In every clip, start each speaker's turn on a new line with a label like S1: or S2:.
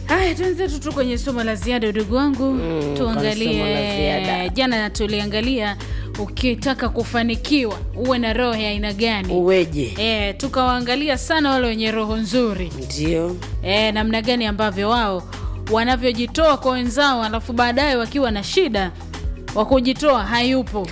S1: haya twenzetu tu kwenye somo la ziada udugu wangu
S2: Mm, kwenye somo la
S1: tuangalie
S2: ziada.
S1: jana tuliangalia ukitaka kufanikiwa uwe na roho ya aina gani
S2: uweje
S1: e, tukawaangalia sana wale wenye roho nzuri
S2: ndio
S1: e, namna gani ambavyo wao wanavyojitoa kwa wenzao alafu baadaye wakiwa na shida wa kujitoa hayupo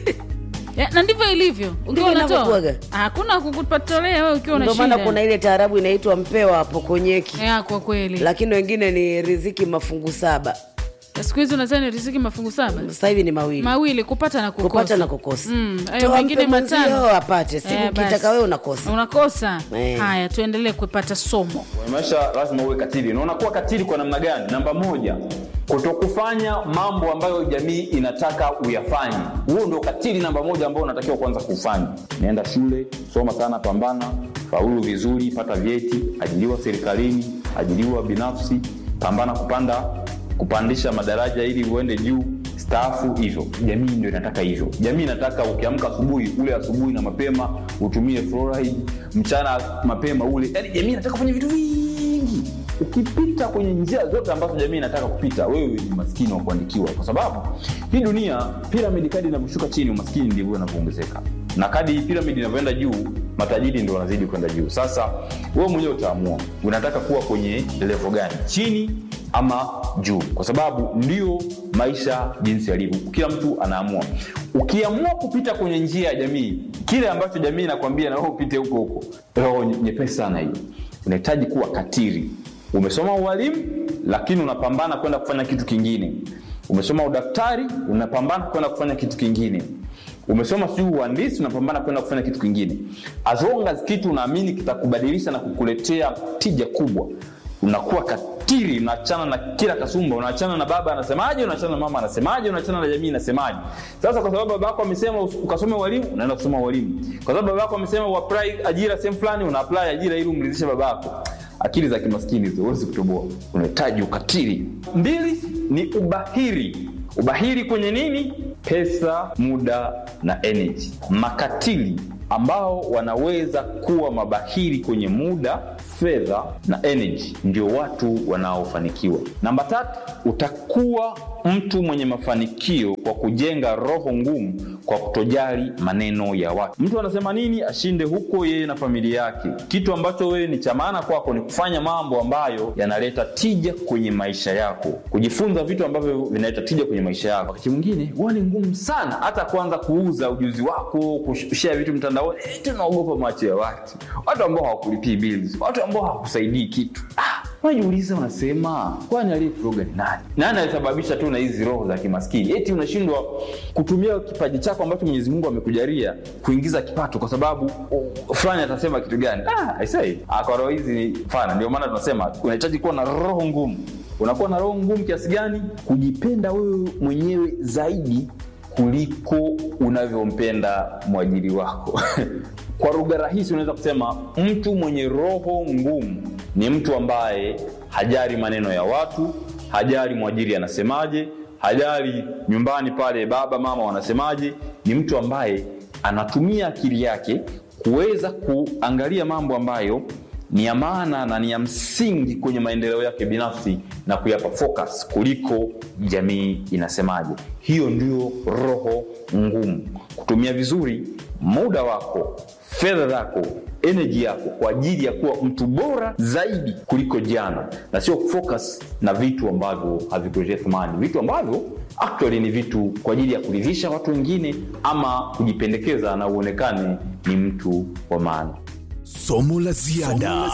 S1: Ya, na ndivyo ilivyo ukiwa
S2: Ndivyo
S1: unatoa
S2: inavyokuwaga.
S1: hakuna kukupatolea wewe ukiwa una
S2: ndio maana
S1: shida
S2: kuna ile taarabu inaitwa mpewa hapo konyeki
S1: ya, kwa kweli
S2: lakini wengine ni riziki mafungu saba
S1: siku hizi unazani riziki mafungu saba
S2: sasa hivi ni mawili
S1: mawili kupata na kukosa
S2: kupata na kukosa
S1: Mm, hayo
S2: Toa
S1: mengine
S2: mpe mwenzio,
S1: matano.
S2: apate siku
S1: Eh, basi.
S2: ukitaka wewe unakosa
S1: unakosa
S2: Eh.
S1: haya tuendelee kupata somo
S3: Kwenye maisha lazima uwe katili na unakuwa katili kwa namna gani namba moja kutokufanya mambo ambayo jamii inataka uyafanye huo ndio katili namba moja ambao unatakiwa kuanza kufanya naenda shule soma sana pambana faulu vizuri pata vyeti ajiliwa serikalini ajiliwa binafsi pambana kupanda kupandisha madaraja ili uende juu staafu hivyo jamii ndio inataka hivyo jamii inataka ukiamka asubuhi ule asubuhi na mapema utumie fluoride mchana mapema ule yani jamii inataka kufanya vitu vingi ukipita kwenye njia zote ambazo jamii inataka kupita wewe ni maskini wa kuandikiwa kwa sababu hii dunia piramidi kadi inavyoshuka chini umaskini ndivyo unavyoongezeka na kadi piramidi inavyoenda juu matajiri ndio wanazidi kwenda juu sasa wewe mwenyewe utaamua unataka kuwa kwenye levo gani chini ama juu kwa sababu ndio maisha jinsi yalivyo kila mtu anaamua ukiamua kupita kwenye njia ya jamii kile ambacho jamii inakwambia na wewe upite huko huko roho nye- nyepesi sana hiyo unahitaji kuwa katiri umesoma ualimu lakini unapambana kwenda kufanya kitu kingine umesoma udaktari unapambana kwenda kufanya kitu kingine umesoma sijui uhandisi unapambana kwenda kufanya kitu kingine as long as kitu unaamini kitakubadilisha na kukuletea tija kubwa unakuwa katili unaachana na kila kasumba unaachana na baba anasemaje unaachana na mama anasemaje unaachana na jamii inasemaje sasa kwa sababu baba yako amesema us- ukasome ualimu unaenda kusoma ualimu kwa sababu baba yako amesema uapply ajira sehemu fulani una apply ajira ili umridhishe baba yako akili za kimaskini hizo huwezi kutoboa unahitaji ukatili mbili ni ubahiri ubahiri kwenye nini pesa muda na energy makatili ambao wanaweza kuwa mabahiri kwenye muda fedha na energy ndio watu wanaofanikiwa namba tatu utakuwa mtu mwenye mafanikio kwa kujenga roho ngumu kwa kutojali maneno ya watu mtu anasema nini ashinde huko yeye na familia yake kitu ambacho wewe ni cha maana kwako ni kufanya mambo ambayo yanaleta tija kwenye maisha yako kujifunza vitu ambavyo vinaleta tija kwenye maisha yako wakati mwingine huwa ni ngumu sana hata kuanza kuuza ujuzi wako kushea vitu mtandaoni eti unaogopa macho ya watu watu ambao hawakulipii bills watu ambao hawakusaidii kitu ah, unajiuliza unasema kwani aliyekuroga ni nani nani alisababisha tu na hizi roho za kimaskini eti unashindwa kutumia kipaji chako ambacho mwenyezi mungu amekujalia kuingiza kipato kwa sababu oh, fulani atasema kitu gani ah, I say, ah, kwa roho hizi ni fana ndio maana tunasema unahitaji kuwa na roho ngumu unakuwa na roho ngumu kiasi gani kujipenda wewe mwenyewe zaidi kuliko unavyompenda mwajiri wako kwa lugha rahisi unaweza kusema mtu mwenye roho ngumu ni mtu ambaye hajali maneno ya watu hajali mwajiri anasemaje hajali nyumbani pale baba mama wanasemaje ni mtu ambaye anatumia akili yake kuweza kuangalia mambo ambayo ni ya maana na ni ya msingi kwenye maendeleo yake binafsi na kuyapa focus kuliko jamii inasemaje hiyo ndio roho ngumu kutumia vizuri muda wako fedha zako energy yako kwa ajili ya kuwa mtu bora zaidi kuliko jana na sio kufocus na vitu ambavyo havikuletea thamani vitu ambavyo actually ni vitu kwa ajili ya kuridhisha watu wengine ama kujipendekeza na uonekane ni mtu wa maana
S4: Somo la ziada.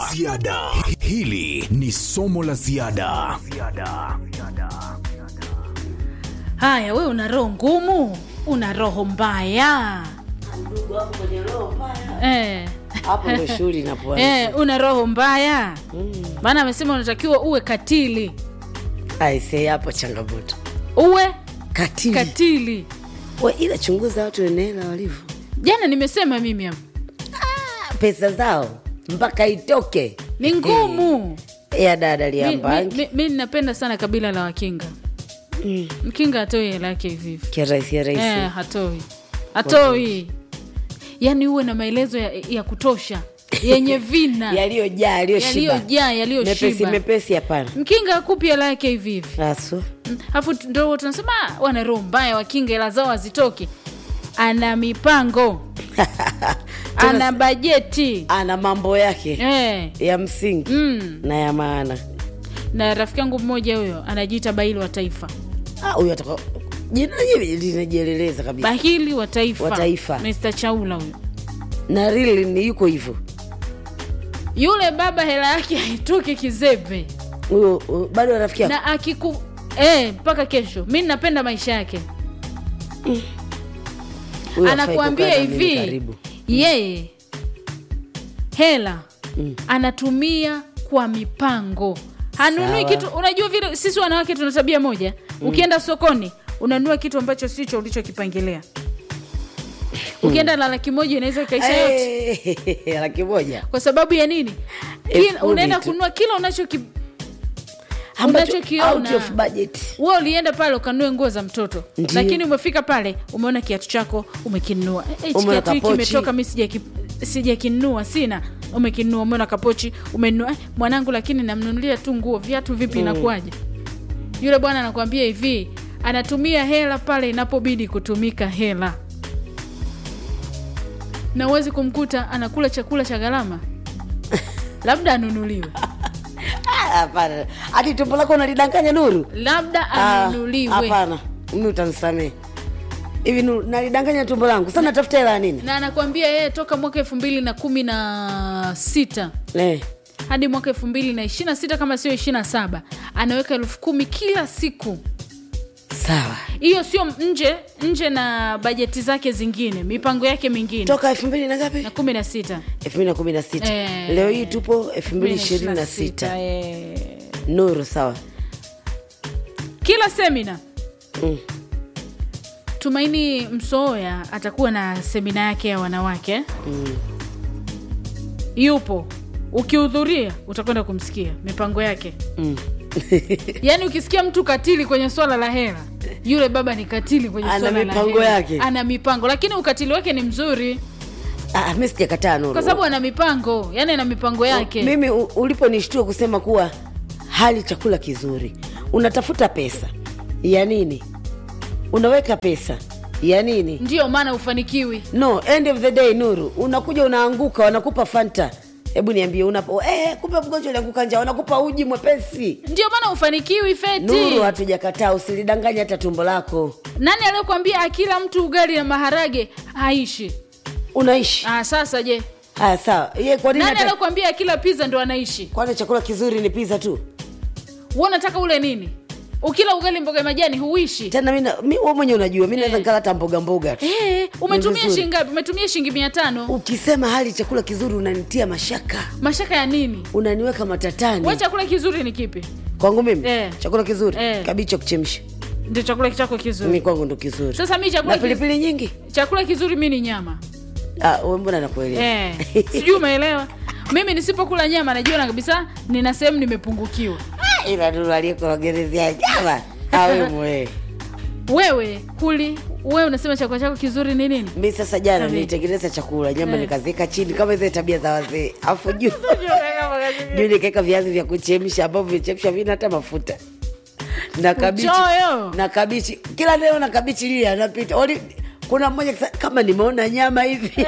S4: Hili ni somo la ziada.
S1: haya we una roho ngumu una roho mbaya eh.
S2: hapo ndo shughuli inapoanza
S1: Eh, una roho mbaya maana amesema unatakiwa uwe katili
S2: aisee hapo changamoto
S1: uwe
S2: katili
S1: katili
S2: We, ila chunguza watu enela walivyo
S1: jana nimesema mimi hapa
S2: pesa zao mpaka itoke
S1: ni ngumu
S2: ya dada
S1: mi, mi,
S2: liambangi
S1: mi, mi ninapenda sana kabila la wakinga mkinga hatoi hela yake hivi hivi
S2: kirahisi
S1: eh,
S2: rahisi
S1: hatoi hatoi yaani uwe na maelezo ya, ya kutosha yenye vina
S2: yaliyojaa yaliyoshiba
S1: yaliyojaa
S2: mepesi
S1: yaliyoshiba
S2: mepesi hapana
S1: mkinga akupi hela yake hivi hivi
S2: asu
S1: alafu tu- ndo tunasema "Ah, wana roho mbaya wakinga hela zao hazitoki ana mipango ana bajeti
S2: ana mambo yake
S1: eh.
S2: ya msingi
S1: mm.
S2: na ya maana
S1: na rafiki yangu mmoja huyo anajiita bahili wa taifa
S2: Ah, huyo ataka jina lenyewe linajieleleza kabisa
S1: bahili wa taifa,
S2: Wa taifa.
S1: Mr. chaula huyo
S2: na rili ni yuko hivyo
S1: yule baba hela yake haitoki kizembe
S2: huyo huyo, bado rafiki yako
S1: na akiku eh, mpaka kesho mi napenda maisha yake
S2: Huyo hafai
S1: anakuambia
S2: kukaa na mimi
S1: hivi
S2: karibu.
S1: yeye hela anatumia kwa mipango hanunui
S2: Sawa.
S1: kitu unajua vile sisi wanawake tuna tabia moja ukienda sokoni unanunua kitu ambacho sicho ulichokipangilia ukienda na laki moja inaweza ikaisha yote
S2: Eh, laki moja
S1: kwa sababu ya nini
S2: Elfu
S1: Kila,
S2: kumi
S1: unaenda
S2: tu.
S1: kununua kila unachoki
S2: ambacho
S1: Unachokiona.
S2: out of budget
S1: wewe ulienda pale ukanunue nguo za mtoto
S2: Ndiyo.
S1: lakini umefika pale umeona kiatu chako umekinunua Eh, hichi
S2: Umeona
S1: kiatu hiki
S2: kapochi.
S1: kimetoka mi sijaki- sijakinunua sina umekinunua umeona kapochi umenunua eh, mwanangu lakini namnunulia tu nguo viatu vipi inakuwaje yule bwana anakuambia hivi anatumia hela pale inapobidi kutumika hela na uwezi kumkuta anakula chakula cha gharama labda anunuliwe
S2: Ah, hapana hadi tumbo lako unalidanganya nuru
S1: labda
S2: Ah,
S1: anunuliwe
S2: hapana mimi utanisamee hivi Nuru, nalidanganya tumbo langu sasa natafuta hela ya nini
S1: na anakuambia yeye toka mwaka elfu mbili na kumi na sita
S2: eh.
S1: hadi mwaka elfu mbili na ishiri na sita kama sio ishiri na saba anaweka elfu kumi kila siku
S2: sawa
S1: hiyo sio nje nje na bajeti zake zingine mipango yake mingine
S2: toka elfu mbili na ngapi
S1: na kumi na sita
S2: elfu mbili na kumi na sita
S1: Eh.
S2: leo hii tupo elfu mbili ishirini na sita
S1: eh.
S2: nuru sawa
S1: kila semina
S2: Mm.
S1: tumaini msooya atakuwa na semina yake ya wanawake
S2: Mm.
S1: yupo ukihudhuria utakwenda kumsikia mipango yake
S2: Mm.
S1: yaani ukisikia mtu katili kwenye swala la hela yule baba ni katili kwenye
S2: Ana
S1: swala la
S2: mipango
S1: hela.
S2: yake.
S1: ana mipango lakini ukatili wake ni mzuri
S2: Ah, mi sijakataa nuru
S1: kwa sababu ana mipango yani ana mipango yake
S2: mimi u- uliponishtua kusema kuwa hali chakula kizuri unatafuta pesa ya nini unaweka pesa ya nini
S1: ndiyo maana ufanikiwi
S2: no end of the day nuru unakuja unaanguka wanakupa fanta hebu niambie unapo eh, kumbe mgonjwa ulianguka njaa wanakupa uji mwepesi
S1: ndio maana ufanikiwi feti
S2: nuru hatujakataa usilidanganya hata tumbo lako
S1: nani aliyokwambia akila mtu ugali na maharage haishi
S2: unaishi
S1: ah, sasa je
S2: haya sawa ye kwa nini
S1: nani
S2: hata-
S1: aliyokwambia akila pizza ndo anaishi
S2: kwani chakula kizuri ni pizza tu
S1: we unataka ule nini ukila ugali mboga ya majani huishi
S2: tena mi na- mi wewe mwenyewe unajua mi naweza nikala hata mboga mboga tu
S1: Eh, umetumia
S2: vizuri.
S1: shilingi ngapi umetumia shilingi mia tano
S2: ukisema hali chakula kizuri unanitia mashaka
S1: mashaka ya nini
S2: unaniweka matatani
S1: we chakula kizuri ni kipi
S2: kwangu mimi
S1: Eh.
S2: chakula kizuri
S1: Eh.
S2: kabichi ya kuchemsha
S1: ndio chakula chako kizuri
S2: mi kwangu ndo kizuri
S1: sasa mi chakula,
S2: na
S1: kiz...
S2: pilipili nyingi
S1: chakula kizuri mi ni nyama
S2: Ah, wewe mbona nakuelewa
S1: eh, sijui umeelewa mimi nisipokula nyama najiona kabisa nina sehemu nimepungukiwa
S2: Ah, ila nuru aliyekuogerezea jama awemwe
S1: wewe kuli wewe unasema chakula chako kizuri ni nini
S2: mi sasa jana
S1: Sabi.
S2: nilitengeneza chakula nyama
S1: Eh.
S2: nikaziweka chini kama zile tabia za wazee afu juu juu nikaweka viazi vya kuchemsha ambavyo vichemsha vina hata mafuta na kabichi
S1: Uchoyo.
S2: na kabichi kila leo na kabichi lile anapita Oli, kuna mmoja kisa- kama nimeona nyama hivi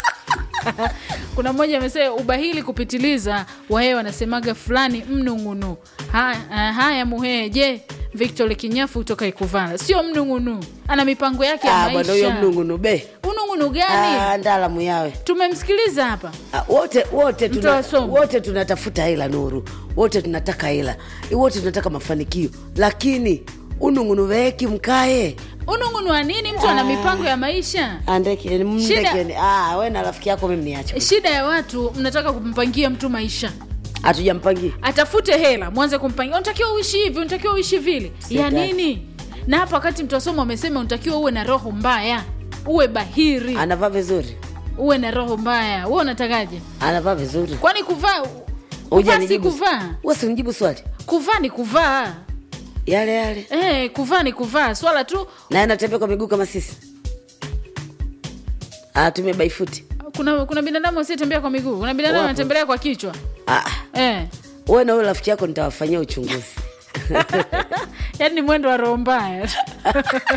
S1: kuna mmoja amesema ubahili kupitiliza wahee wanasemaga fulani mnung'unu haya, ah, haya muhee je victor kinyafu kutoka ikuvala sio mnung'unu ana mipango yake ya
S2: Ah, bwana huyo
S1: maisha
S2: mnungunu be
S1: unung'unu gani
S2: Ah, ndaalamu yawe
S1: tumemsikiliza hapa
S2: Ah, wote wote
S1: Mtu
S2: tuna,
S1: wa somo.
S2: wote tunatafuta hela nuru wote tunataka hela wote tunataka mafanikio lakini unungunu weki mkae
S1: unung'unu wa nini mtu ana mipango ya maisha
S2: andeke mndekeni ah, we na rafiki yako mimi niache
S1: shida ya watu mnataka kumpangia mtu maisha
S2: hatujampangia
S1: atafute hela mwanze kumpangia unatakiwa uishi hivi unatakiwa uishi vile ya
S2: Sitaki.
S1: nini na hapa wakati mtu wasoma amesema unatakiwa uwe na roho mbaya uwe bahiri
S2: anavaa vizuri
S1: uwe na roho mbaya we unatakaje
S2: anavaa vizuri
S1: kwani kuvaa
S2: Uja
S1: kuvaa si
S2: nijibu-
S1: kuvaa
S2: Wewe si unijibu swali
S1: kuvaa ni kuvaa
S2: yale yale
S1: Eh, kuvaa ni kuvaa swala tu
S2: naye anatembea kwa miguu kama sisi anatumia baifuti
S1: kuna kuna binadamu asiyetembea kwa miguu kuna binadamu
S2: Wapo.
S1: anatembelea kwa kichwa
S2: Ah,
S1: eh.
S2: wewe na huyo rafiki yako nitawafanyia uchunguzi
S1: yaani ni mwendo wa roho mbaya